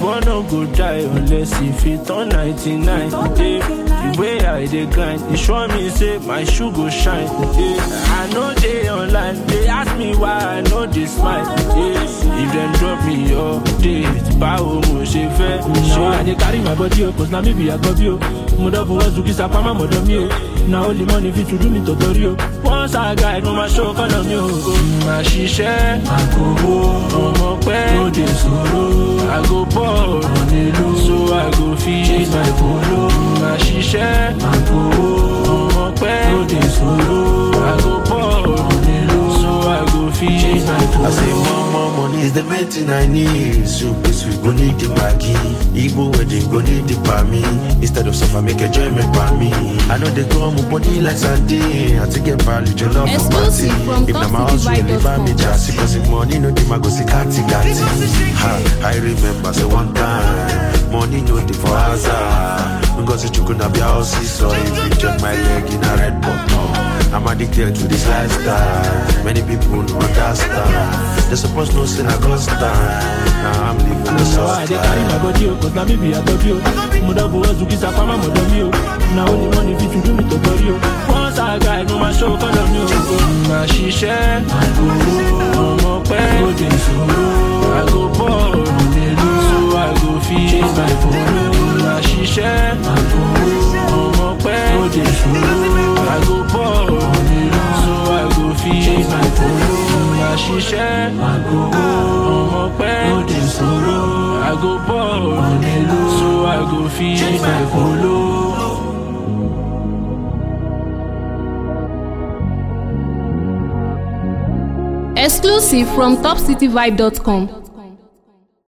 boy no go die unless e fit turn 99. Hey, the way I dey grind, e sure me say my shoe go shine. Hey, I no dey online, they ask me why I no dey smile. Hey, if dem drop me update, báwo mo ṣe fẹ́ Now I ṣe? dey carry my body o, cause na me be Agobi o. Mo double one Zuki Sapama mọ̀dọ̀ mi o. Na only money fit to do me tọ̀tọ̀rí o. Once I guide, mo máa show kọ́nà mi o. Màá ṣiṣẹ́, àkòwò, ọmọ pẹ́, No dey soro. I go ball, so I go fit Chase my polo. Màá ṣiṣẹ́, Àkòwò. ọmọ pẹ́, No dey soro. I go ball, so I go fit Chase my polo. I say more, more money is the main thing I need. So please we go need the Maggi. Igbo wedding go need the me. Instead of suffer, make enjoyment by me. I know they go on my body like Sunday. I take get value, your love for party. Exclusive from If na my house, you live by me, just because if money no dey, my go see kati kati. Ha, I remember say one time, money no dey for hazard. Because you could not be house, so if you check my leg in a red button. I'm addicted to this lifestyle. Many people don't understand. They supposed to say I constant. Now I'm living the Now I soft dey carry my life. body o, cause na me be Agobi o. Mo double one Zuki Sapama mọ̀dọ̀ mi o. Na only money fit to do me tọ̀tọ̀rí o. Once I guide, mo máa show kọ́nà mi o. Màá ṣiṣẹ́, ọmọ pẹ́, No dey soro. I go ball, so I go fit Chase my polo. Màá ṣiṣẹ́, ọmọ pẹ́, No dey soro. I go ball, so I go fit Chase my polo. Màá ṣiṣẹ́, ọmọ pẹ́, No dey soro. I go ball, so I go fit Chase my polo. Exclusive from topcityvibe.com.